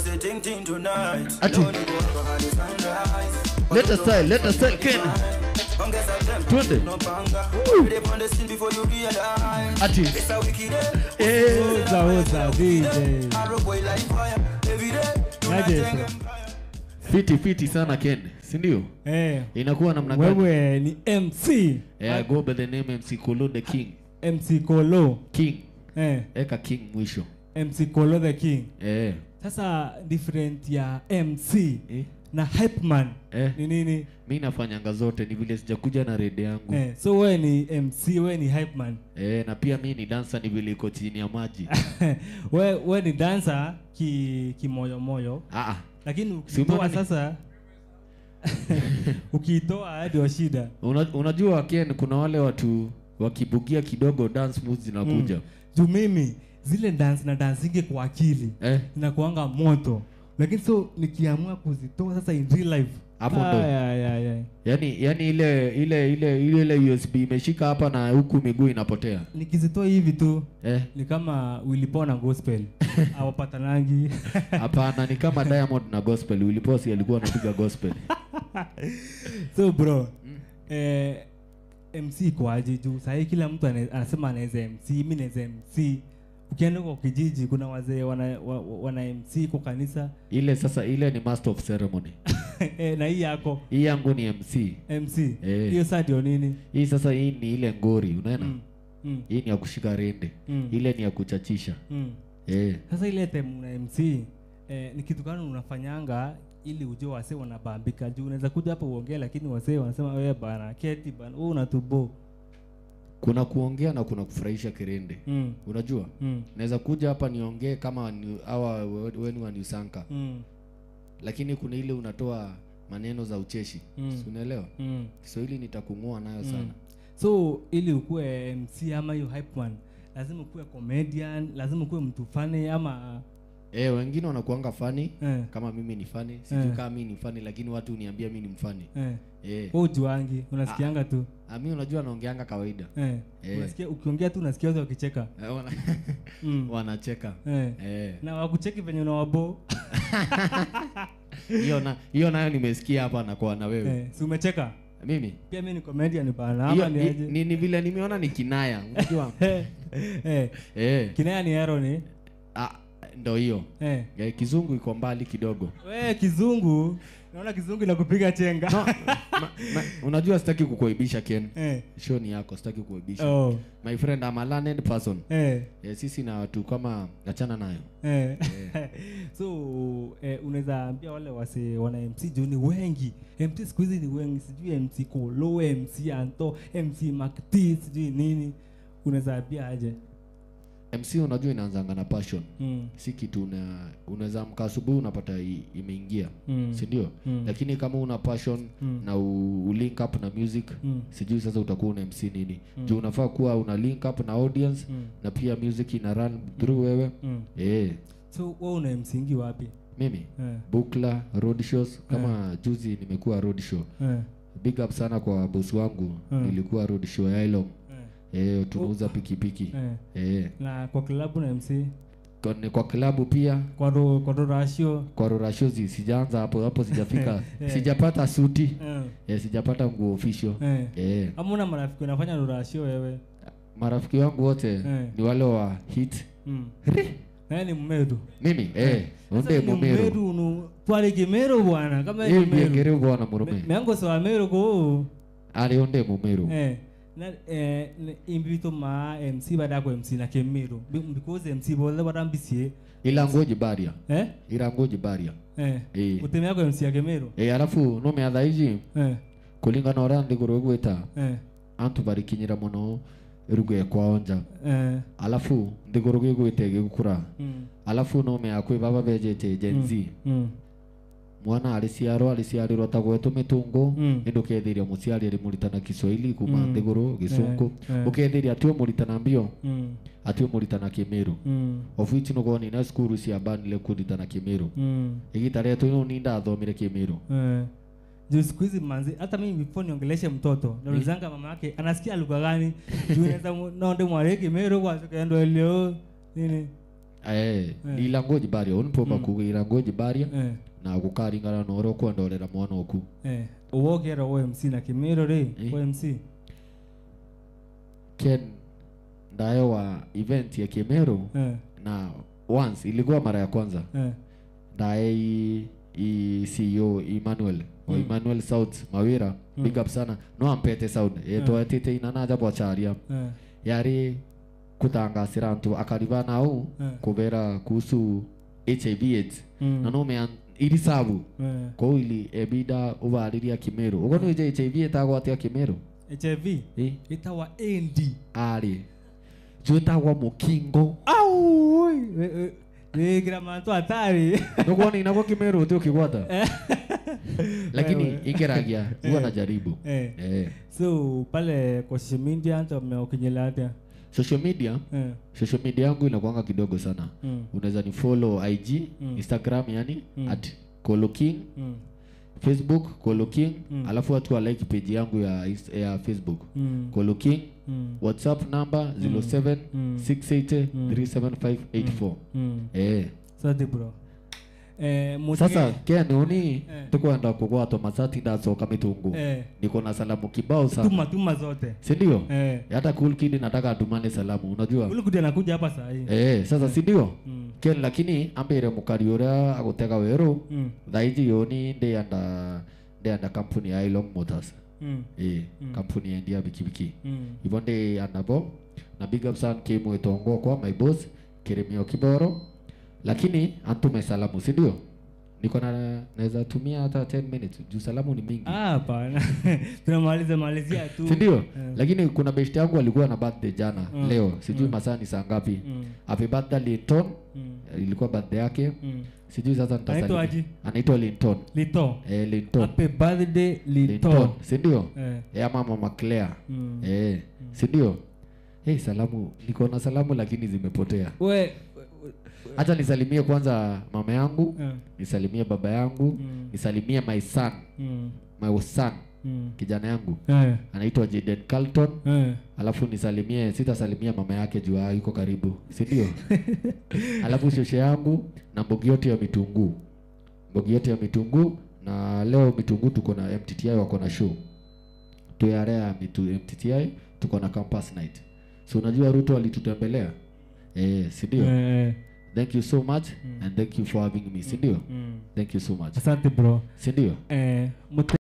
say ting ting tonight. Ati. Don't go over hadi sunrise. Let us style, let us style, Ken. Ongeza tempo, Twende. no panga. Ready on the scene before you realize. Ati. It's a wicked day. Eh. Oza oza DJ. Arrow boy like fire. Every day. Naje Tonight, bro. empire. Fiti fiti sana Ken, si ndio? Eh, Inakuwa namna gani? wewe ni MC. Eh, I go by the name MC Kolo the King. MC Kolo. King. Eh, Eka King mwisho. MC Kolo the King. Eh. Sasa different ya MC Eh. na hype man Eh. ni nini? Mi nafanyanga zote ni vile sijakuja na rede yangu. Eh, so wewe ni MC, wewe ni hype man. Eh, na pia mi ni dancer ni vile iko chini ya maji. wewe wewe ni dancer ki kimoyo moyo. Ah ah. Lakini Si ukitoa umeona ni- sasa ukitoa ndio shida. Una, unajua Ken kuna wale watu wakibugia kidogo dance moves zinakuja. Juu mimi zile dance na dansinge kwa akili Eh. zinakuanga moto, lakini so nikiamua kuzitoa sasa in real life Hapo ndo. Ay, ay, ay, ay. Yaani yaani ile ile ile ile ile USB imeshika hapa na huku miguu inapotea. nikizitoa hivi tu Eh. ni kama wilipona gospel awapatanangi Hapana, ni kama Diamond na gospel. Uliposi alikuwa anapiga gospel. so bro eh, mc kwaje juu sahii kila mtu ane- anasema anaweza mc mi naweza mc ukienda kwa kijiji kuna wazee wana, wa, wa- wana mc kwa kanisa Ile sasa ile ni master of ceremony. eh, na hii yako Hii yangu ni MC. mc Eh. hiyo saa ndio nini Hii sasa hii ni ile ngori, unaona? mm. Mm. Hii ni ya kushika rende. Mm. Ile ni ya kuchachisha. Mm. Eh. sasa ile time una mc eh, ni kitu gani unafanyanga ili ujue wasee wanabambika juu unaweza kuja hapa uongee lakini wasee wanasema wewe bana keti bana wewe unatubo Kuna kuongea na kuna kufurahisha kirende. mm. Unajua? mm. Naweza kuja hapa niongee kama ni- hawa weni wa Niusanka. mm. Lakini kuna ile unatoa maneno za ucheshi. Mm. Si unaelewa? mm. Kiswahili nitakung'oa nayo sana. so ili ukuwe mc ama hiyo hype man lazima ukuwe comedian lazima ukuwe mtu fani ama Eh, wengine wanakuanga fani eh, kama mimi ni fani. Sijui Eh. kama mimi ni fani lakini watu uniambia mimi ni mfani. eh. Eh. wewe ujuangi unasikianga tu Ah, mimi unajua naongeanga kawaida. eh. Eh. unasikia ukiongea tu unasikia watu wakicheka Eh, wana- mm. wanacheka. eh. Eh. na wakucheki venye unawabo Hiyo na hiyo nayo nimesikia hapa na kwa na wewe. eh. si umecheka Mimi pia mi ni comedian bana hiyo ama ni ni, aje ni, ni vile nimeona ni kinaya. Unajua? eh. eh. eh. kinaya ni hero ni Ah, ndo hiyo. eh. Eh, kizungu iko mbali kidogo. we kizungu naona kizungu inakupiga chenga No, ma, ma, unajua sitaki kukuaibisha Ken. eh. Show ni yako, sitaki kuaibisha. oh. My friend, I'm a learned person. eh. Eh, sisi na watu kama achana nayo. Eh. so eh, unaweza ambia wale wase wana mc juu ni wengi mc siku hizi ni wengi sijui mc kolo mc anto mc makt sijui nini unaweza ambia aje MC unajua inaanzanga na passion. mm. Si kitu una unaweza amka asubuhi unapata i- imeingia. Mm. Si ndio? Mm. Lakini kama una passion Mm. na u, u link up na music Mm. sijui sasa utakuwa una MC nini. Juu unafaa kuwa una link up na audience Mm. na pia music ina run through wewe. Mm. Eh, so we una msingi wapi mimi eh. Bukla road shows kama juzi nimekuwa road show. Eh. Big up sana kwa boss wangu. Mm. Nilikuwa road show ya Ilong. Eh. Eh, tunauza pikipiki. Eh. Eh, na kwa klabu na mc kwa, ni kwa klabu pia kwa ro, kwa ro ratio kwa rorashozi sijaanza hapo hapo sijafika Eh. sijapata suti eh. eh, sijapata nguo official eh. eh, ama una marafiki unafanya ro ratio wewe marafiki wangu wote Eh. ni wale wa hit mm. naye ni mmeru mimi eh, Sasa unde ni mumeru mmeru nu twale kimero bwana kama ni eh, mmeru biengere bwana murume Me- meango sawa meru ko ali unde mumeru eh na eh ne- imbito ma MC bada ko MC na kemero Be- because MC bole bada mbisie ila ngoji baria eh ila ngoji baria eh eh, uteme yako MC ya kemero eh, alafu no me ici eh kulingana ora ndiguru gwita eh antu barikinyira muno rugo ekwao nja eh alafu ndiguru gigwite gigukura mm alafu no me akwi baba bejete gen z mm mwana ariciarwo ariciarirwo ta gwetu mitungu Mm. indi ukethiria muciari ari muritana kiswahili kuma Mm. nthiguru gicungu Eh, eh. ukethiria atue muritana mbio mm atue muritana kimiru mm of which nugoni na skuru cia banile kuritana kimiru mm igita rietu ino ni ndathomire kimiru eh juu siku hizi manzi hata mimi before niongeleshe mtoto naulizanga mama yake anasikia lugha gani juu naweza mu- nonde mwari kimero kwa kendo leo nini eh ilango jibaria unpoma kuga ilango jibaria eh na gukaringana na uria kwendorera mwana oku eh uwogera OMC na Kimiro ri Eh. OMC ken ndayo wa event ya Kemeru eh na once ilikuwa mara ya kwanza eh ndaye i, i CEO Emmanuel o Emmanuel South Mawira big up sana no ampete sound yetwetite inanaja bwacharia eh yari kutangasira antu akariba nau Eh. kubera kuhusu HIV AIDS Mm. na no mean iri sabu eh kou ili ebida ubariria kimeru ugo no HIV etagwo atia kimeru HIV eh itawa AND ari juetagwo mukingo au wigira mantu hatari nukuona inagwo kimeru uti ukigwata lakini ingeragia huwa najaribu eh eh so pale kwa social media ndo mmeokinyela atia social media eh social media yangu inakuanga kidogo sana mm unaweza ni follow IG Instagram yani Mm. at Kolo King mm Facebook Kolo King Mm. alafu watu wa like page yangu ya, Inst- ya Facebook mm Kolo King mm WhatsApp number 07 Mm. 680 37584 mm eh sadi bro eh mutige- sasa Ken uni Eh. tukwenda kugwatwa masati ndacoka mitungu eh niko na salamu kibao sana tuma tuma zote si ndio eh hata cool kid nataka atumane salamu unajua ule kuja nakuja hapa saa hii eh sasa si ndio mm Ken lakini ambire mukari uria agutega weru mm thaiji yoni ndianda ndianda kampuni ya Elon Motors mm eh kampuni ya ndia bikibiki mm hivyo ndi anabo na big up sana kimwetongo kwa my boss kirimio kiboro lakini antume salamu si ndio niko na naweza tumia hata 10 minutes juu salamu ni mingi ah hapana tunamaliza malizia tu si ndio Eh. lakini kuna best yangu alikuwa na birthday jana Mm. leo sijui masaa ni saa ngapi mm happy birthday Linton mm ilikuwa birthday yake mm sijui sasa Anaitwa nitasalimia aje? anaitwa Linton lito eh Linton happy birthday Linton lito si ndio eh ya mama Maclaire mm eh si ndio hey, salamu niko na salamu lakini zimepotea we Acha nisalimie kwanza mama yangu, eh nisalimie baba yangu, Mm. nisalimie my son, mm my son, mm kijana yangu eh anaitwa Jaden Carlton, eh alafu nisalimie, sitasalimia mama yake juu ah, yuko karibu, si ndio? alafu shoshe yangu na mbogi yote ya mitunguu, mbogi yote ya mitunguu. Na leo mitunguu tuko na MTTI wako na show tuyarea mitu MTTI tuko na campus night, so unajua Ruto alitutembelea eh, si ndio? eh Thank you so much and thank you for having me, si ndio? mm Thank you so much. asante bro Si ndio? eh mute